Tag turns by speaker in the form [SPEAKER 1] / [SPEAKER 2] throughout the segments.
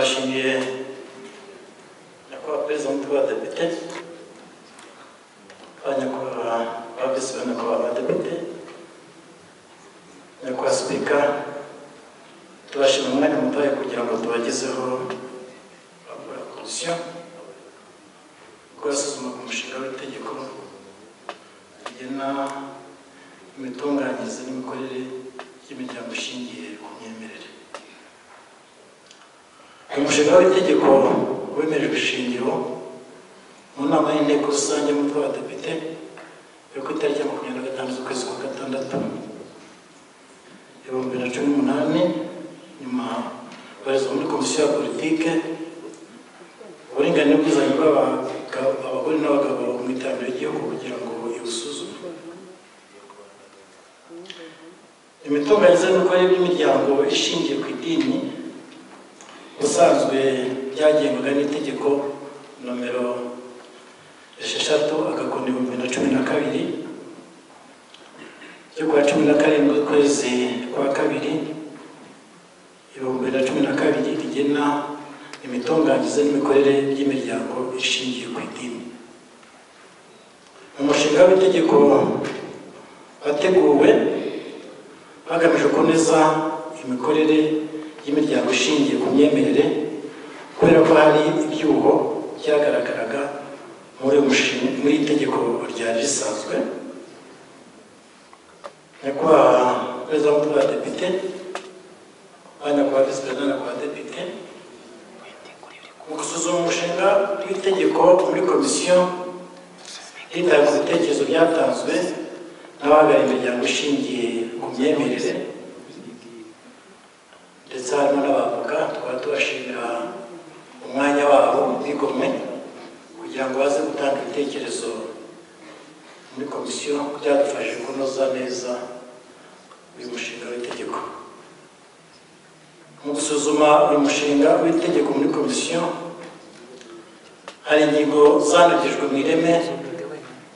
[SPEAKER 1] ndabashimiye nyakubahwa perezida wa mutwe w'abadepite ba nyakubahwa ba visi ba nyakubahwa abadepite nyakubahwa sipika tubashima umwanya mutoya kugira ngo tubagezeho babura komisiyo kubasuzuma ku mushinga w'itegeko rigena imitunganyirize n'imikorere by'imiryango ishingiye ku myemerere uyu mushinga w'itegeko wemerejwe ishingiro mu nama y'inteko rusange mu by'abadepite yo ku itariki ya makumyabiri na gatanu z'ukwezi kwa gatandatu ibihumbi bibiri na cumi n'umunani nyuma barizwa muri komisiyo ya politike uburinganire n'ubwizanye bw'abagabo abagore n'abagabo mu iterambere ry'igihugu kugira ngo ibusuzume imitunganyirize n'imikorere by'imiryango ishingiye ku idini ubusanzwe byagengwaga n'itegeko nomero esheshatu agakoni ibihumbi bibiri na cumi na kabiri ryo kuwa cumi na karindwi ukwezi kwa kabiri ibihumbi bibiri na cumi na kabiri rigena imitunganyirize n'imikorere by'imiryango ishingiye ku idini umushinga w'itegeko wateguwe hagamijwe kunoza imikorere y'imiryango ishingiye ku myemerere kubera ko hari ibyuho byagaragaraga muri uyu mushinga muri iri tegeko ryari risanzwe nyakubahwa perezida wa mutwe wa depite ba nyakubahwa visi perezida nyakubahwa depite mu gusuzuma umushinga w'itegeko muri komisiyo hitawe ku bitekerezo byatanzwe n'abahagarariye imiryango ishingiye ku myemerere ndetse harimo n'abavoka tukaba tubashimira umwanya wabo bigomwe kugira ngo baze gutanga ibitekerezo muri komisiyo byadufashe kunoza neza uyu mushinga w'itegeko mu gusuzuma uyu mushinga w'itegeko muri komisiyo hari ingingo zanagijwe mu ireme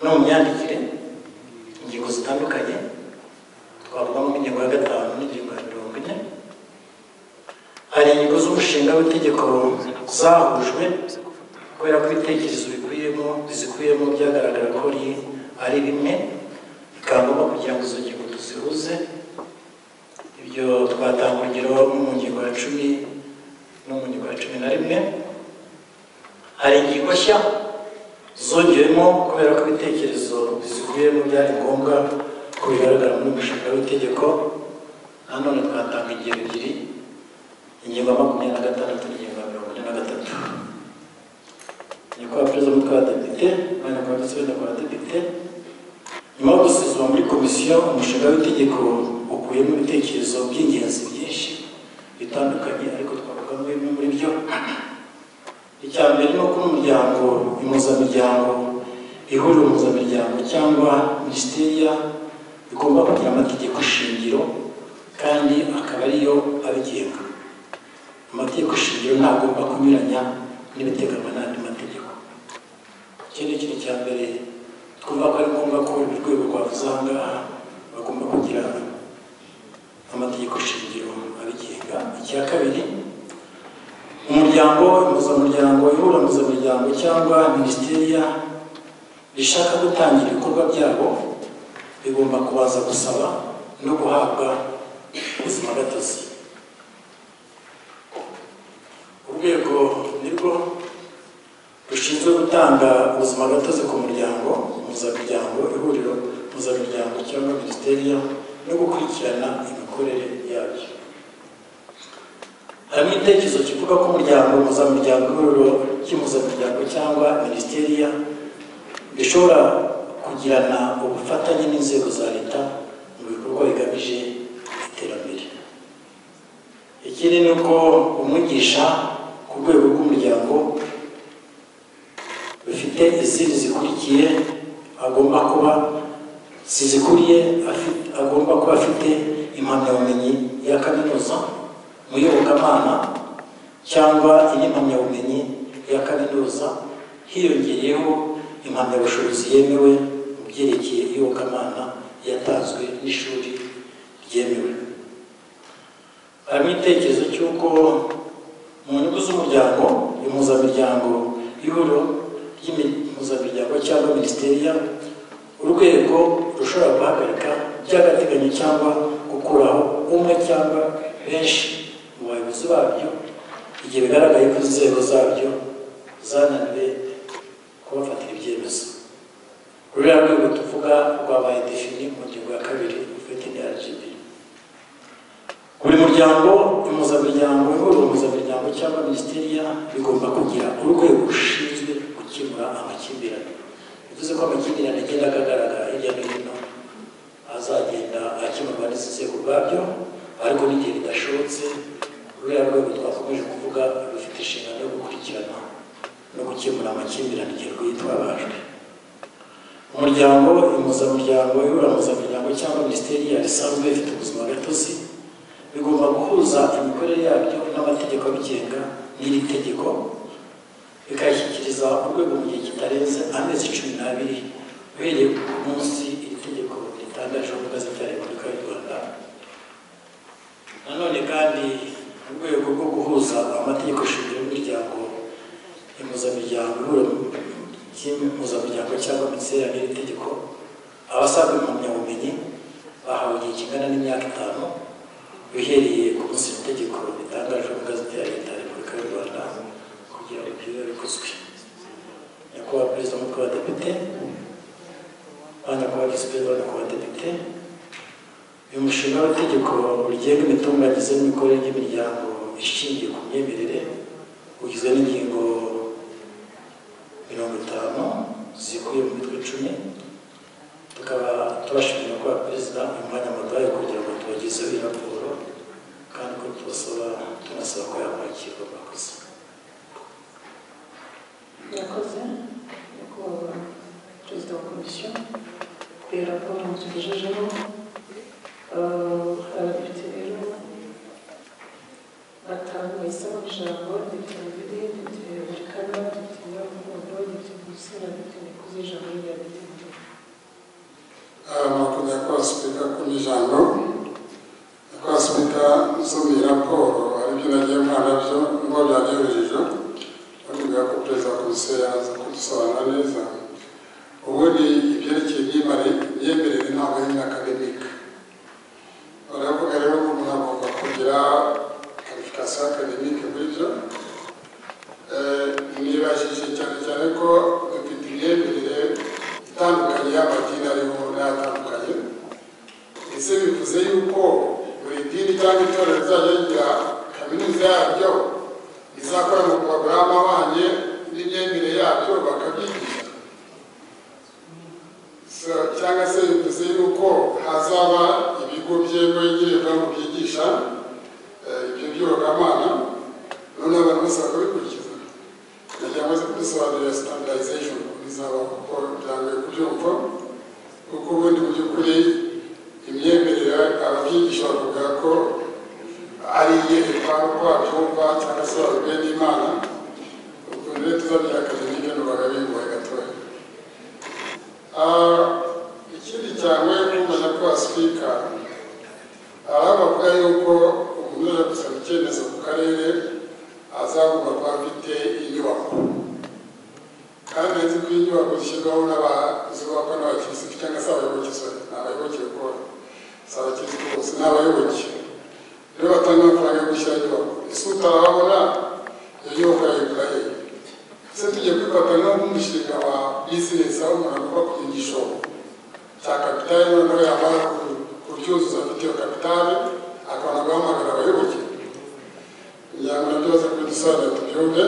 [SPEAKER 1] no mu myandikire ingingo zitandukanye twavugamo nk'ingingo ya gatanu n'ingingo ya mirongo ine hari ingingo z'umushinga w'itegeko zahujwe kubera ko ibitekerezo bikuyemo bizikuyemo byagaragara ko ari- ari bimwe bikaba ngombwa kugira ngo izo ngingo tuzihuze ibyo twatanga urugero nko mu ngingo ya cumi no mu ngingo ya cumi na rimwe hari ingingo nshya zongewemo kubera ko ibitekerezo bizikuyemo byari ngombwa ko bigaragara muri umushinga w'itegeko nanone twatanga ingingo ebyiri ingingo ya makumyabiri na gatandatu n'ingingo ya mirongo ine na gatatu nyakubahwa perezida w'umutwe w'abadepite abanyakubahwa ndetse n'abadepite nyuma yo gusuzuma muri komisiyo umushinga w'itegeko ukuyemo ibitekerezo by'ingenzi byinshi bitandukanye ariko twavugamo bimwe muri byo icya mbere ni uko umuryango impuzamiryango ihuriro impuzamiryango cyangwa minisitiriya igomba kugira amategeko shingiro kandi akaba ariyo abigenga amategeko shingiro ntagomba kunyuranya n'ibiteganywa n'andi mategeko iki ni ikintu cya mbere twumva ko ari ngombwa ko buri rwego rwavuze aha ngaha bagomba kugira amategeko shingiro abigenga icya kabiri umuryango impuzamuryango ihura impuzamuryango cyangwa minisitiriya bishaka gutangira ibikorwa byabo bigomba kubanza gusaba no guhabwa ubuzima gatozi urwego nirwo rushinzwe gutanga ubuzima gatozi ku muryango mpuzamuryango ihuriro mpuzamuryango cyangwa minisiteri no gukurikirana imikorere yabyo hari n'igitekerezo kivuga ko umuryango mpuzamuryango ihuriro ry'impuzamuryango cyangwa minisiteri bishobora kugirana ubufatanye n'inzego za leta mu bikorwa bigamije iterambere ikindi ni uko umwigisha ku rwego rw'umuryango bifite izindi zikurikiye agomba kuba zizikuriye afi- agomba kuba afite impamyabumenyi ya kaminuza mu iyobokamana cyangwa indi mpamyabumenyi ya kaminuza hiyongereyeho impamyabushobozi yemewe mu byerekeye iyobokamana yatanzwe n'ishuri ryemewe harimo igitekerezo cy'uko mu nyungu z'umuryango impuzamiryango y'ihuriro ry'impuzamiryango cyangwa minisiteri urwego rushobora guhagarika by'agateganyo cyangwa gukuraho umwe cyangwa benshi mu bayobozi babyo igihe bigaragaye ko inzego zabyo zananiwe kubafatira ibyemezo ruriya rwego tuvuga rwabaye defini mu ngingo ya kabiri ufite ni rgb buri muryango impuzamiryango ihuriro impuzamiryango cyangwa minisiteri bigomba kugira urwego rushinzwe gukemura amakimbirane bivuze ko amakimbirane agenda agaragara hirya no hino azagenda akemurwa n'inzego ubwabyo ariko n'igihe bidashobotse ruriya rwego twakomeje kuvuga rufite inshingano yo gukurikirana no gukemura amakimbirane igihe rwitwabajwe umuryango impuzamiryango ihuriro impuzamiryango cyangwa minisiteri risanzwe ifite ubuzima gatozi bigomba guhuza imikorere yabyo n'amategeko abigenga n'iri tegeko bikayishyikiriza urwego mu gihe kitarenze amezi cumi n'abiri uhereye ku munsi iri tegeko ritangaje mu gazeti ya repubulika y'u rwanda nanone kandi mu rwego rwo guhuza amategeko shingiro y'umuryango impuzamiryango ihuriro ry'impuzamiryango cyangwa minisiteri n'iri tegeko abasaga impamyabumenyi bahawe igihe kingana n'imyaka itanu uhereye ku munsi iri tegeko ritangaje mu gazeti ya leta ya repubulika y'u rwanda kugira ngo ibyo bikozwe nyakubahwa perezida w'umutwe w'abadepite banyakubahwa visi perezida w'umutwe w'abadepite uyu mushinga w'itegeko rigenga imitunganyirize n'imikorere y'imiryango ishingiye ku myemerere ugizwe n'ingingo mirongo itanu zikuye mu mitwe icumi tukaba tubashimira ko perezida uyu mwanya muduhaye kugira ngo tubagezeho iyi raporo kandi ko tubasaba tunasaba ko yakwakirwa murakoze
[SPEAKER 2] Yakoze nyakubahwa perezida wa komisiyo kuri iyo raporo mutugejejeho Eh, abadepite rero batanu bahisemo ijambo depite mubiri depite burikana depite nyirarukundo depite musi na depite nikuze ijambo rya depite mubiri
[SPEAKER 3] amakuru yakoze sipika kuri ijambo yakoze sipika nsomye raporo aribyo nagiye mwana byo ngo byagejeje batubwira ko perezida wa komisiyo yaza kudusobanura neza ubundi ibyerekeye imyemerere ntabwo ari na akademika baravuga rero ko umuntu agomba kugira karifikasiyo akademike muri byo nibajije cyane cyane ko dufite imyemerere itandukanye y'amadini ariho n'ayatandukanye ndetse bivuze yuko buri dini cyangwa itorero rizajya rigira kaminuza yaryo izakora mu porogaramu ahwanye n'imyemerere yabyo bakabyigisha So, cyangwa se bivuze yuko hazaba ibigo byemewe ngirwamo byigisha eh, ibyo by'iyobokamana noneho abantu bose bakabikurikiza nagira ngo kubisobanurira standardization bizaba kuko byangoye kubyumva kuko ubundi mu by'ukuri imyemerere ababyigisha bavuga ko ari iyerekwa uko babyumva cyangwa se babibwiwe n'imana ubwo rero tuzabya akademike n'ubaga bimbuwe gatoya Ah, ikindi cyane n'umenya ko wasipika hari abavuga yuko umuntu uje gusaba icyemezo ku karere azagomba kuba afite inyubako kandi nzi ko inyubako zishyirwaho n'abazubakwa n'abakirisitu cyangwa se abayoboke sorry ni abayoboke kuko si abakirisitu bose ni abayoboke rero batanga amafaranga yo gushyira inyubako ese utarabona iyo nyubako yayigura hehe ese tugiye kwifatanya nk'umushinga wa bizinesi aho umuntu agomba kugira igishoro cya kapitali noneho yamara kuryuzuza afite iyo kapitali akabona guhamagara abayoboke kugira ngo byose kubidusobanurira tubyumve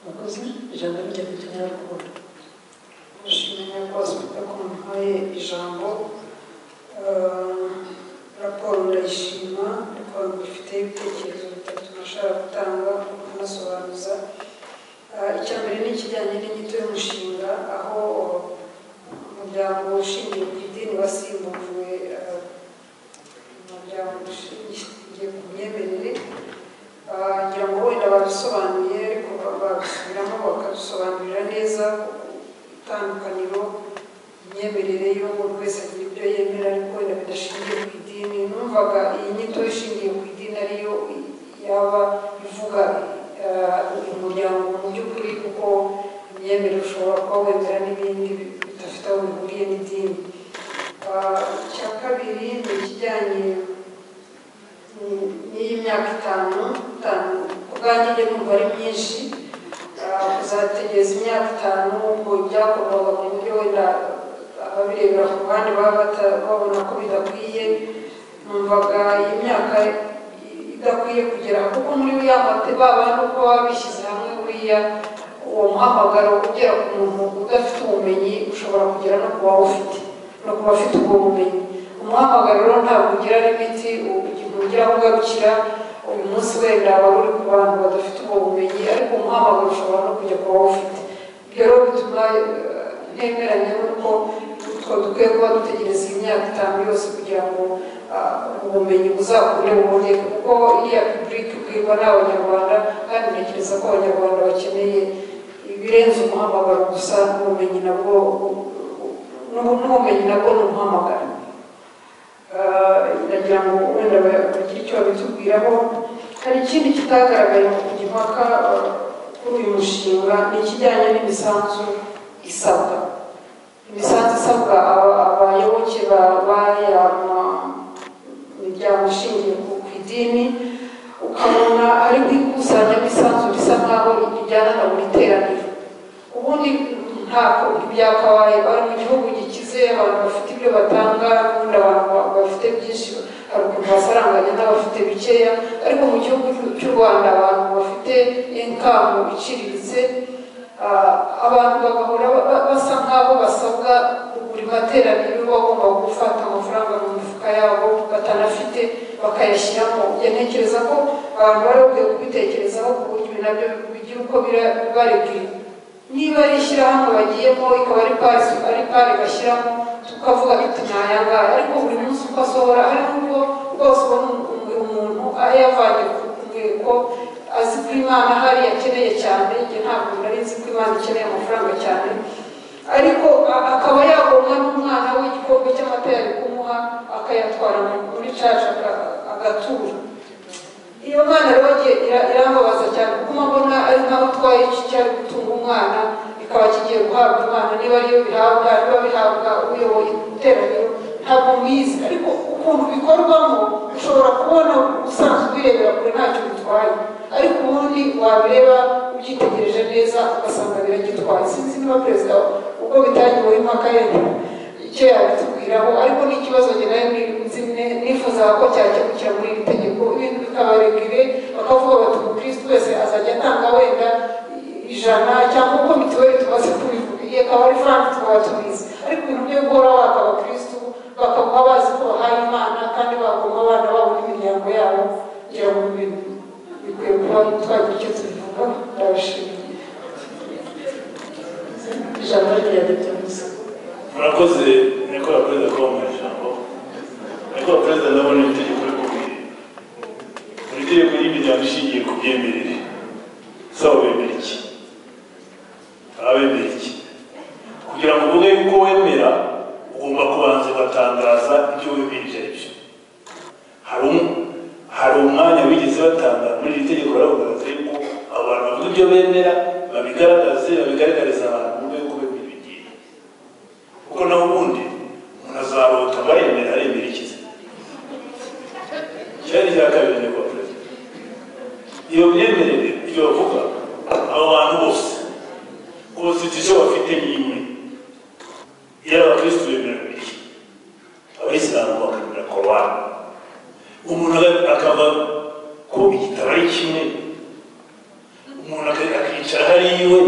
[SPEAKER 2] Wakoze ijambo rya depite nyirarukundo
[SPEAKER 4] Ndashimira nyakoze kuko ko muhaye ijambo Eh, raporo ndayishima ariko ifite ibitekerezo bitatu nashaka gutanga kunasobanuza Eh, icya mbere ni ikijyanye n'inyito y'umushinga aho umuryango ushingiye ku idini wasimbuwe eh, umuryango ushingiye ku myemerere Ah, ngira ngo wenda babisobanuye ariko babisubiramo bakadusobanurira neza itandukaniro imyemerere y'uwo buri wese agira ibyo yemera ariko wenda bidashingiye ku idini numvaga iyi nyito ishingiye ku idini ariyo ya kuvuga eh, uyu muryango mu by'ukuri kuko imyemerere ushobora kuba wemera n'ibindi bidafite aho bihuriye n'idini Ah, icya kabiri ni ikijyanye mm, n'iyi myaka itanu itanu ku bwanjye njye numva ari myinshi Ah, kuzategereza imyaka itanu ubwo ibyakorwaga mu buryo wenda ababirebera ku ruhande baba bata- babona ko bidakwiye numvaga iyi myaka idakwiye kugera kuko muri ya mate babandi uko baba bishyize hamwe buriya uwo muhamagaro ugera ku muntu udafite ubumenyi ushobora kugera no ku bawufite no ku bafite ubwo bumenyi umuhamagaro rero ntabwo ugira limiti ugira aho ugarukira uyu munsi wenda waba uri ku bantu badafite ubwo bumenyi ariko umuhamagaro ushobora no kujya ku bawufite ibyo rero bituma eh, ntemeranya n'uko twa dukwiye kuba dutegereza iyi myaka itanu yose kugira ngo ah, ubumenyi buzakure buboneke kuko iriya pipurike bwirwa ni abanyarwanda kandi ntekereza ko abanyarwanda bakeneye ibirenze umuhamagaro gusa n'ubumenyi nabwo n'ubu- n'ubumenyi nabwo ni umuhamagaro Ah, ndagira ngo wenda ba- bagire icyo babitubwiraho hari ikindi kitagaragaye mu gipaka ah, kuri uyu mushinga ni ikijyanye n'imisanzu isabwa imisanzu isabwa aba- abayoboke ba- b'aya ma- miryango ishingiye ku ku idini ukabona ari kwikusanya imisanzu bisa nkaho ijyana na buri teraniro ubundi ntabwo byakabaye bari mu gihugu gikize abantu bafite ibyo batanga ubundi abantu ba- bafite byinshi hari ukuntu basaranganya n'abafite bikeya ariko mu gihugu cy'u- cy'u rwanda abantu bafite inkamu iciriritse ah, abantu bagahora ba- ba- basa nk'aho basabwa buri materaniro bagomba gufata amafaranga mu mifuka yabo batanafite bakayashyiramo njye ntekereza ko abantu bari bakwiye kubitekerezaho ku buryo ibi nabyo bigira uko bira- bibaribwira niba ari ishyirahamwe bagiyemo ikaba ari pari ari pari bashyiramo tukavuga tuti ntayangaya ariko buri munsi uko asohora hari n'ubwo rwose ubona umu- umuntu yavanye ku rwego azi ko imana hari akeneye cyane njye ntabwo nari nzi ko imana ikeneye amafaranga cyane ariko a- akaba yagomwa n'umwana we igikombe cy'amata yari kumuha akayatwara mu- muri caca aka- agatura iyo mwana rero igihe ira- irambabaza cyane kuko mbona ari nkaho utwaye iki cyari gutunga umwana bikaba kigiye guhabwa imana niba ariyo bihabwa niba bihabwa uyoboye iteraniro ntabwo mwizi ariko ukuntu bikorwamo ushobora kubona usanzwe ubirebera kure ntacyo bitwaye ariko ubundi wabireba ubyitegereje neza ugasanga biragitwaye sinzi niba perezida ubwo bitangiweho impaka yenda icyo yabitubwiraho ariko ni ikibazo njye nayo nzi- ne- nifuzaga ko cyakemukira muri iri tegeko ibintu bikabarebwire bakavuga bati umukristo wese azajya atanga wenda ijana cyangwa uko mituweli tumaze kubivuga igihe akaba ari frank tukaba tubizi ariko ibintu byo guhora baka abakristo bakaba bazi ko bahaye imana kandi bagomba abana babo n'imiryango yabo kugira ngo ibintu bikwiye kuba twagira icyo tubivuga ndabashimiye ijambo rya dr musa
[SPEAKER 5] murakoze nyakubahwa perezida kuba mu ijambo nyakubahwa perezida ndabona itegeko rikomeye buri tegeko ry'imiryango ishingiye ku byemerere saba wemera iki baba bemera iki kugira ngo uvuge yuko wemera ugomba kubanza ugatangaza ibyo wemerije ari byo hari um- hari umwanya wigeze batangaza muri iri tegeko baragaragaza yuko abo bantu bavuga ibyo bemera babigaragaze babigaragariza abantu mu rwego rwo bemera ibigiye kuko nawe ubundi umuntu azarota abayemera aremera ikize cyari icya kabiri nyakubahwa perezida iyo myemerere ibyo bavuga abo bantu bose ku bafite icyo bafite ni imwe iyo ari abakirisitu bemera bibiliya abayisilamu bakemera korowani umuntu aga- akava ko igitabo ari kimwe umuntu aka- akicara hariya iwe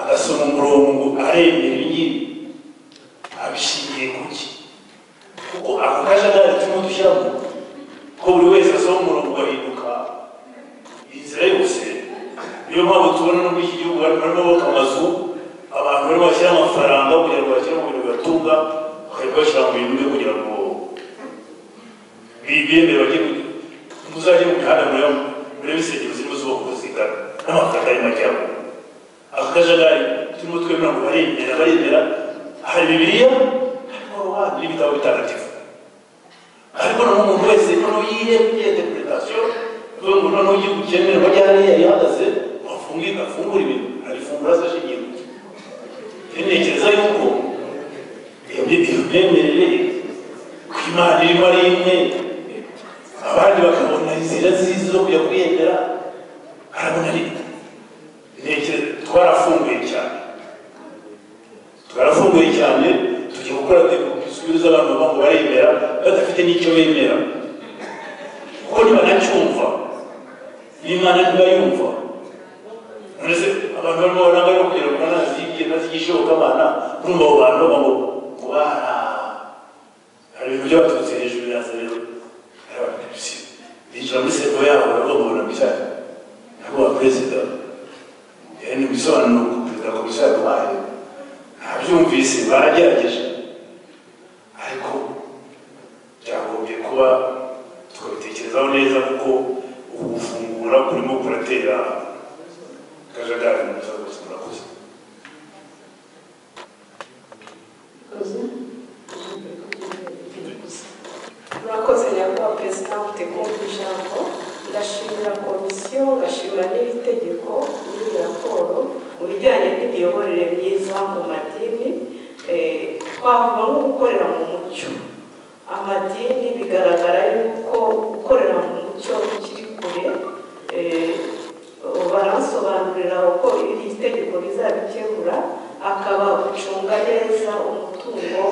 [SPEAKER 5] agasoma umurongo aremera ibingibi abishingiye ku ki kuko ako kajagari turimo dushyiramo ko buri wese asoma umurongo ugahinduka inzira yose niyo mpamvu tubona no muri iki gihugu barimo bubaka amazu abantu barimo bashyira amafaranga kugira ngo bashyire mu bintu bibatunga bakajya bashyira mu bintu byo kugira ngo bibemere bajye mu- muzajye mu mihanda murebe murebe insengero zirimo zubaka uko zingana n'amafaranga y'amajyaruguru ako kajagari turimo twemera ngo baremera baremera hari bibiliya hari korowani n'ibitabo bitagatifu ariko noneho umuntu wese noneho yireba interpretasiyo uyu muntu noneho ugiye gukemura aho ajya hariya yari ahagaze wafunga afungura ibintu arifungura se ashingiye ku cyo ntekereza yuko iyo myemerere ku imana irimo ari imwe abandi bakabona inzira zizi zo kujya kwiyemera harabona ari ntekereza twarafunguye cyane twarafunguye cyane tujya gukora dusubiza abantu baba ngo baremera badafite n'icyo bemera kuko ntibanacyumva n'imana ntibayumva mbese abantu barimo baranga no kugira ngo banazi ibyo nazi igishobokamana urumva abo bantu bavuga ngo ngo bara hari ibintu byabaturutse hejuru biraza rero binjira muri seko yabo baravuga ngo napisari nyakubahwa perezida ni ibisobanuro perezida komisiyo yaduhaye ntabyumvise baragerageje ariko byagombye kuba tukabitekerezaho neza kuko ubu gufungura kurimo kuratera akajagari mu buzima bwose murakoze
[SPEAKER 6] murakoze nyakubahwa perezida mutegura ijambo ndashimira komisiyo ngashimira n'iri tegeko n'iri raporo mu bijyanye n'imiyoborere myiza mu madini eh, twavuga nko gukorera mu mucyo amadini bigaragara yuko gukorera mu mucyo bikiri kure eh, barasobanurira uko iri tegeko rizabikemura akaba gucunga neza umutungo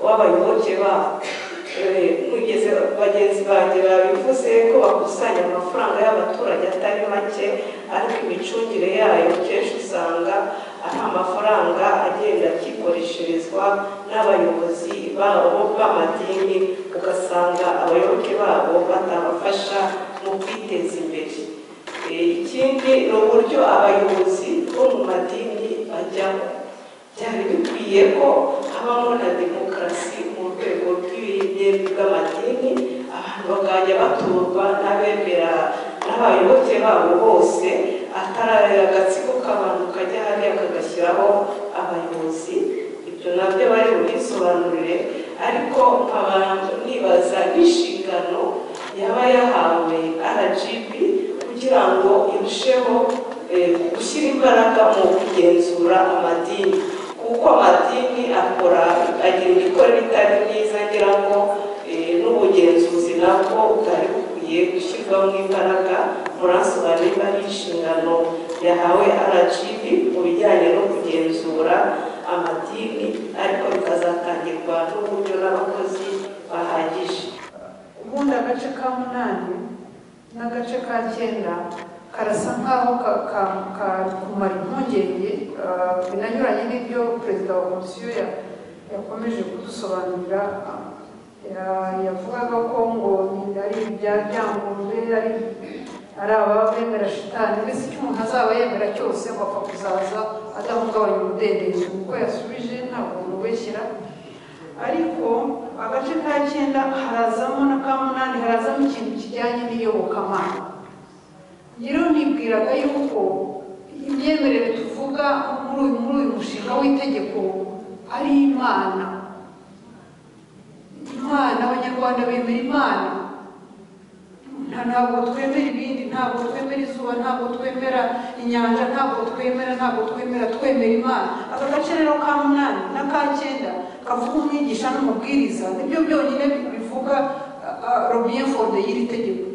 [SPEAKER 6] w'abayoboke babo mugeze bagenzi banjye babivuze ko bakusanya amafaranga y'abaturage atari make ariko imicungire yayo kenshi usanga ari amafaranga agenda akikoresherezwa n'abayobozi babo b'amadini ugasanga abayoboke babo batabafasha mu kwiteza imbere ikindi ni uburyo abayobozi bo mu madini bajyamo byari bikwiye ko habamo na demokarasi mu rwego rw'ibirenge bw'amadini abantu bakajya baturwa n'abemera n'abayoboke babo bose atari agatsiko k'abantu kajya hariya kagashyiraho abayobozi ibyo nabyo bari bubisobanurire ariko nkaba nibaza n'inshingano yaba yahawe rgb kugira ngo irusheho eh, gushyira imbaraga mu kugenzura amadini kuko amadini akora agira imikorere itari myiza ngira ngo eh, n'ubugenzuzi nabwo bwari bukwiye gushyirwamo imbaraga murasobanura niba ari inshingano yahawe rgb mu bijyanye no kugenzura amadini ariko bikazatangirwa n'uburyo n'abakozi bahagije
[SPEAKER 4] ubundi agace ka munani n'agace ka cyenda karasa nk'aho ka- ka- ka- kumara impungenge ah, binanyuranye n'ibyo perezida wa komisiyo ya- yakomeje kudusobanurira ah, ya- yavugaga ko ngo ni- ari ibya byangurwe ari ari ababa bemera shitani mbese icyo umuntu azaba yemera cyose ngo apfa kuzaza adahungabanya umudendezo kuko yasubije ntabwo umubeshyira ariko agace ka cyenda harazamo na ka munani harazamo ikintu kijyanye n'iyobokamana rero nibwiraga yuko imyemerere tuvuga muri uyu muri uyu mushinga w'itegeko ari imana imana abanyarwanda bemera imana nta ntabwo twemera ibindi ntabwo twemera izuba ntabwo twemera inyanja ntabwo twemera ntabwo twemera twemera imana aka gace rero ka munani n'aka cyenda kavuga umwigisha n'umubwiriza nibyo byonyine bivuga robiyefode y'iri tegeko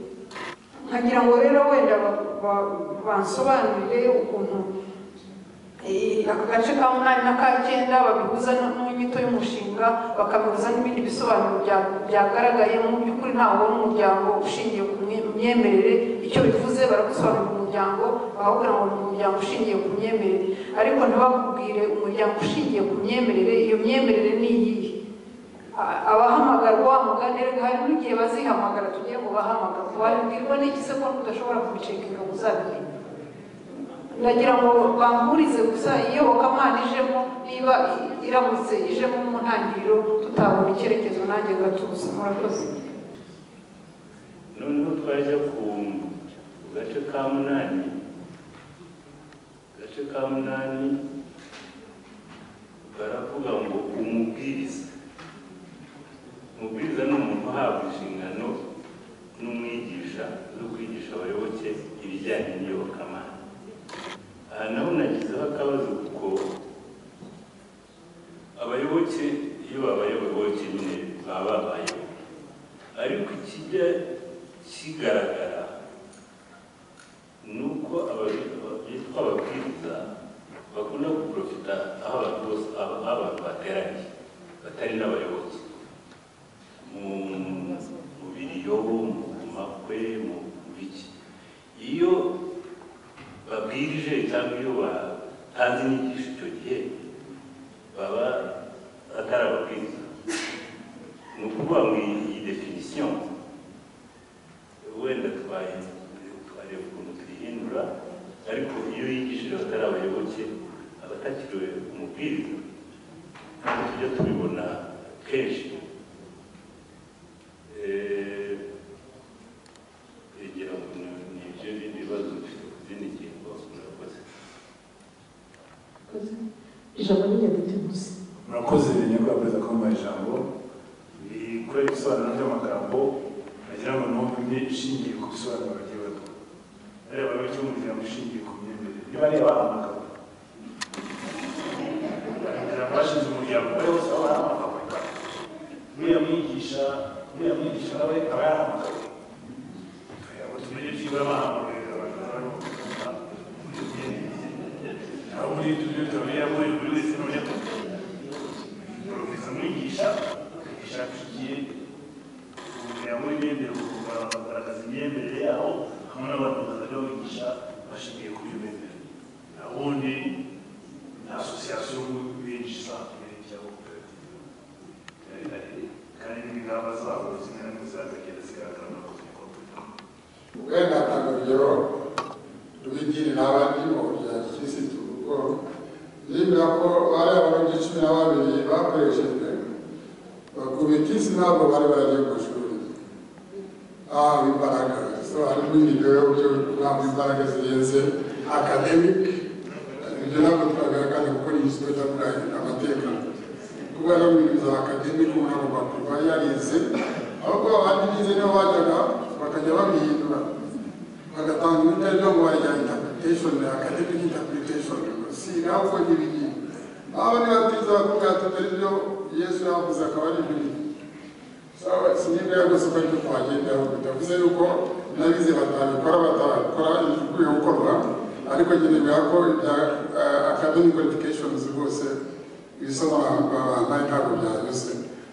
[SPEAKER 4] nkagira ngo rero wenda ba- ba- bansobanurire ukuntu eh, aka gace ka munani n'aka cyenda babihuza n- n'inyito y'umushinga bakabihuza n'ibindi bisobanuro bya- byagaragaye mu by'ukuri ntabwo n'umuryango ushingiye ku mye- myemerere icyo bivuze baragusobanurira umuryango bakakubwira ngo ni umuryango ushingiye ku myemerere ariko ntibakubwire umuryango ushingiye ku myemerere iyo myemerere ni iyihe A- abahamagarwa mugane reka hari n'igihe bazihamagara tugiye mu bahamagara wabibwirwa n'iki se ko tudashobora kubicekinga uzabimenya ndagira ngo bamburize gusa iyobokamana ijemo niba i- iramutse ijemo mu ntangiriro tutabona icyerekezo nanjye gatuza murakoze
[SPEAKER 7] noneho twajya ku gace ka munani gace ka munani baravuga ngo umubwiriza umubwiriza ni umuntu uhabwa inshingano n'umwigisha zo kwigisha abayoboke ibijyanye n'iyobokamana aha naho nagizeho akabazo kuko abayoboke iyo babaye abayoboke nyine baba babayeho ariko ikijya kigaragara ni uko ababi- bitwa ababwiriza bakunda guprofita aho abantu bose aho aho abantu bateraniye batari n'abayoboke mu mu biriyobo mu makwe mu biki iyo babwirije cyangwa iyo batanze inyigisho icyo gihe baba atari ababwiriza ni ukuvuga ngo iyi iyi definisiyo wenda twaye twareba ukuntu tuyihindura ariko iyo yigishije abatari abayoboke abatakiriwe umubwiriza ntabwo tujya tubibona kenshi Eh, ngira ngo ni- ni ibyo bindi bibazo mfite ku zindi ngingo murakoze
[SPEAKER 2] ijambo ry'ingenzi gusa
[SPEAKER 8] murakoze nyakubahwa perezida ko mubaha ijambo rikore ibisobanuro by'amagambo agira ngo numve imwe ishingiye ku bisobanuro bagiye baduha areba bityo umuryango ushingiye ku myemerere niba reba amagambo umuryango bashinze umuryango bari bose baba ari amagambo uriya mwigisha uriya mwigisha nawe aba yari amagambo ngo tumenye byibura bahamagaye abantu bari mu aho muri ibyo tutamenya muri buri wese n'umunyakuri profesa mwigisha mwigisha nshigiye kumenya muri imyemerere kugaragaza imyemerere yaho hamwe n'abantu bazajya bigisha bashingiye ku byo bemera ubundi asosiyasiyo binjiza imbere byabo kandi n'ingamba zabo zimwe na zimwe zizagenda zigaragara mu bikorwa
[SPEAKER 3] wenda ntabwo urugero rwigirira abandi mu bya kirisitu kuko yibwira ko bari abarundi cumi na babiri bakoreshejwe bakubitisi ntabwo bari baragiye ku ishuri aho imbaraga so harimo ibiryo byo ntabwo imbaraga zirenze akademike ibyo ntabwo turagaragaza kuko ni ikigo cyakuraye amateka kuba ari ibintu bya akademike umuntu agomba kuba yarize ahubwo abandi bize nibo bajyaga bakajya babihindura bagatanga imitariro mu bajya interpretation academic interpretation si ntabwo n'ibiki aba ni batiza bakubwira ati dore ibyo yesu yavuze akaba ari ibiri sawa sinibwira rwose ko aricyo twagendaho bitavuze yuko nabize batabikora batabikora ibikwiye gukorwa ariko nyine biha ko ibya eh, academic qualifications rwose ibisobanuro ntabwo byanyuze